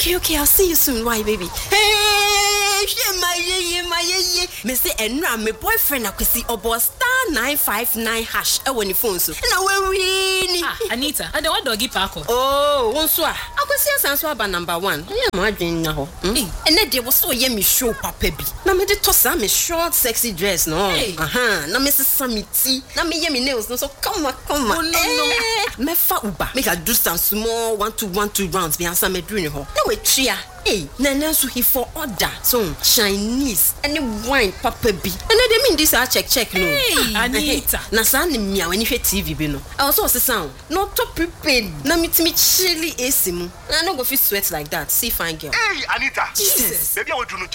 okay okay i'll see you soon why baby. Hey, hwɛ ma yeye ma yeye mesi ɛnura mi boyfriend akwesi ɔbɔ star nine five nine hash ɛwɔ ne phone so ɛna wawii ni. ah anita ade wa dɔgi paako. ooo wọn nso a akwesi asan so aba number one ɛyɛ maa adwene na hɔ. Hey. ɛnɛ deɛ wɔsɔ yɛ mi show papa bi na mi de tɔ saa mi short sexy dress no. Hey. Ahan, na mi sisa mi ti na mi yɛ mi nails no so kama kama. Oh, no, no. Eh, mɛfa uba make i do some small one two one two rounds bi ansa mɛduru ne hɔ na watua Hey, nana nso he for order so chinese ɛne wine papa bi ɛnɛ de mi n di saa check check no. Hey, Ah, Anita. eh, na saa ne mmea w'ani hwɛ tv bi no ɛwɔ sɛ ɔsesa o na ɔtɔ prepaid na metumi kyele ac mu na no go fit sweat like that see fine girl. Hey, Anita. Jesus. Baby, I want to know